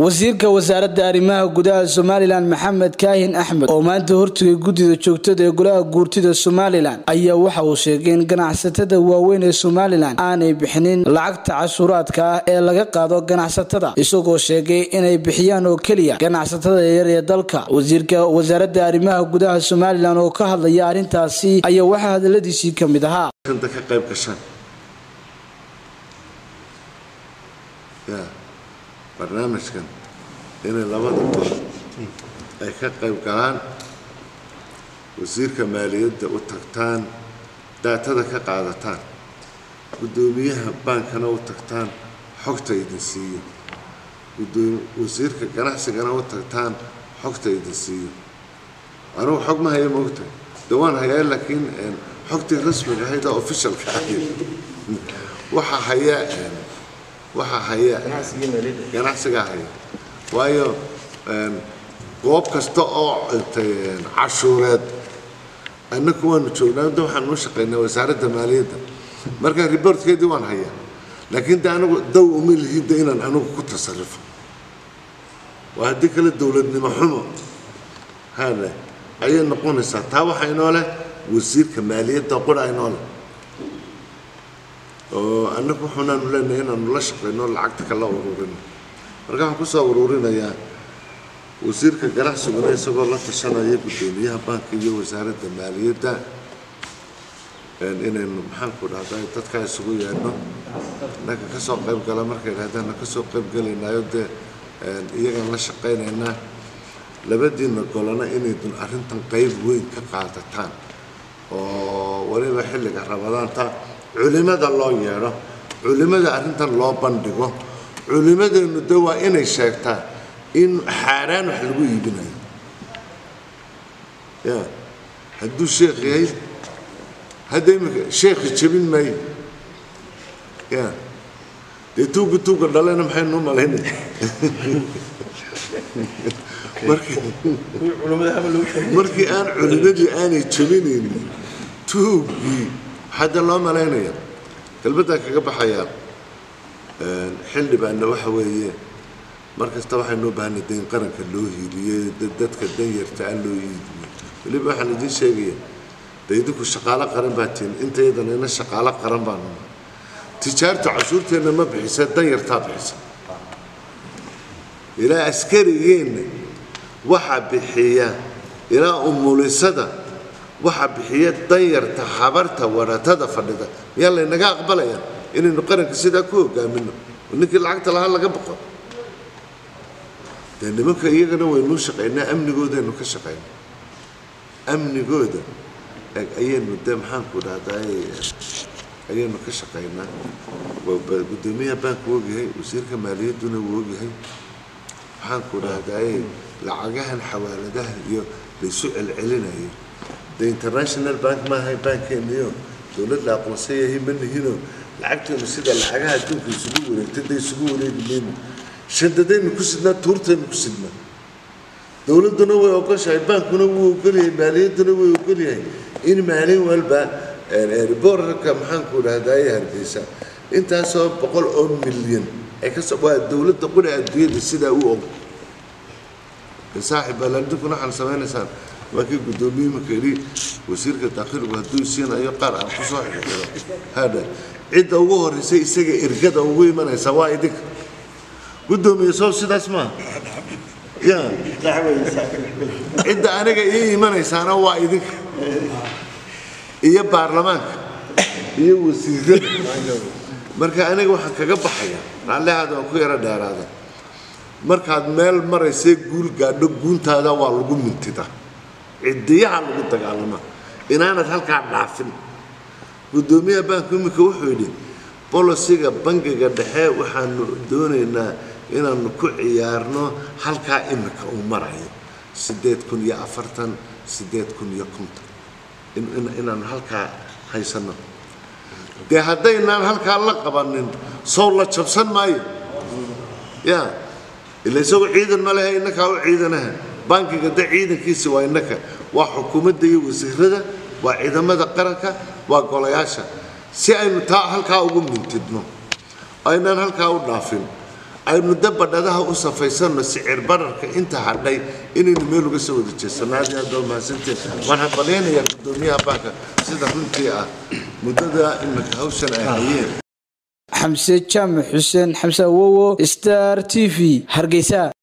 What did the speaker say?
wasiirka wasaaradda arrimaha gudaha somalilan maxamed kaahin axmed oo maanta hortagay guddida joogtada ee golaha guurtida somalilan ayaa waxa uu sheegay in ganacsatada waaweyn ee somalilan aanay bixinin lacagta cashuuraadka ah ee laga qaado ganacsatada isagoo sheegay inay bixiyaan oo keliya ganacsatada yar ee dalka wasiirka wasaaradda arrimaha gudaha somalilan oo ka hadlaya arrintaasi ayaa waxaa hadaladiisii ka mid ahaa ka qayb gashaan ya barnaamijkan inay labada gol ay ka qayb galaan wasiirka maaliyadda u tagtaan daatada ka qaadataan guddoomiyaha baankana u tagtaan xogta idin siiyo wasiirka ganacsigana u tagtaan xogta idin siiyo anugu xog ma haya maogtahay de waan hayaa laakiin xogtii rasmiga ahayd oo officialka ahayd waxaa haya waxaa haya ganacsigaa haya waayo goob kasta oo cashuureed annaku waanu joognaa da waxaan u shaqaynaa wasaaradda maaliyadda marka reportkeedii waan hayaa laakiin de anigu daw uma lihida inaan anigu ku tasarufo waa haddii kale dowladnimo xumo hade ayay noqonaysaa taa waxaa inoo leh wasiirka maaliyadda qura inoo leh oo annagu waxuunaanu leenahay inaanu la shaqayno lacagta kala ururino marka waxaan kusoo ururinayaa wasiirka ganacsiguna isagoo la tashanaya guddoomiyaha baanka iyo wasaaradda maaliyadda inaynu maxaanku dhahday dadkaa isugu yeedhno innaga kasoo qayb gala markay dhahdaan kasoo qayb gelaynaayo dee iyagaan la shaqaynaynaa labadiina golana inaydun arrintan qayb weyn ka qaadataan oo weliba xilliga rabadaanta culimada loo yeedho culimada arrintan loo bandhigo culimadeennu de waa inay sheegtaa in xaaraan wax lagu iibinayo ya hadduu sheekh yahay hadda imika sheekhi jebin maayo ya dee tuuga tuuga dhalena maxaynu malaynaya markii aan culimadii aanay jebinaynin tuugii waxaade loo malaynaya galbaddaan kaga baxayaa xildhibaanna waxa weeye mar kasta waxaynoo baahana dayn qaranka loo hiiliye dadka danyarta aan loo iidiyo weliba waxaan idiin sheegaya de idinku shaqaalo qaran baa tihin intayadana ina shaqaalo qaran baanu tijaartu cashuurteenna ma bixisa danyartaa bixisa ilaa askarigeenna waxaa bixiya ilaa umulisada waxaa bixiya danyarta habarta waratada fadhida miyaa laynaga aqbalaya inaynu qaranka sidaa ku hogaamino oo ninkii lacagta lahaa laga baqo dee nimanka iyagana waynuu shaqaynaa amnigoodaynu ka shaqaynaa amnigooda ayaynu dee maxaanku dhahday ayaynu ka shaqaynaa guddoomiyaha baanku ogyahay wasiirka maaliyadduna wuu ogyahay maxaanku dhahday lacagahan xawaaladaha iyo laysu celcelinayo de international bank maaha baankeeniyo dowlad la aqoonsan yahay ma nihino lacagteenu sida lacagaha adduunka isugu wareegtay da isugu wareegi mayno shandadaynu ku sidnaa tuurtaynu ku sidnaa dowladduna way ogoshahay baankuna wuu ogolyahay maaliyadduna way ogolyahay in maalin walba boorarka maxaanku dhahdaye hargeysa intaasoo boqol oo milyan ay kasoo waa dowladda qura adduunyada sidaa u og saaxib baalaandinkuna waxaan samaynaysaan waa kii guddoomiye marka yidhi wasiirka daakhiilku hadduu siinayo qaar aan kusoo xixiro hadha cidda ugu horreysay isaga ergada ugu imanaysa waa idinka guddoomiye soo sidaas maaha ya cidda aniga ii imanaysaana waa idinka iyo baarlamaanka iyo wasiirada marka aniga waxaan kaga baxaya raallihaada waan ku yaro dheeraada markaad meel maraysay guul gaadho guuntaada waa lagu mintidaa cidiyaha lagu dagaalamaa inaanad halkaa dhaafin guddoomiyaha baanku iminka wuxuu yidhi bolosiga bangiga dhexe waxaanu doonaynaa inaanu ku ciyaarno halkaa imika uu marayo siddeed kun iyo afartan siddeed kun iyo konton inaanu halkaa haysanno dee haddaynaan halkaa la qabanin sow la jabsan maayo ya ila isagoo ciidan ma lehe innakaa u ciidanaha bankiga de ciidankiisi waa innaka waa xukuumadda iyo wasiirada waa ciidamada qaranka waa golayaasha si aynu taa halkaa ugu mintidno aynaan halkaa u dhaafin aynu dabadhadaha u safaysanno sicir bararka inta hadhay inaynu meel uga soo wada jeesano aad iyo aad baa mahadsanteen waxaan balyaynayaa guddoomiyaha baanka sida runtii ah muddada iminka hawshan ay hayeen xamse jaamac xuseen xamse awowo star t v hargeysa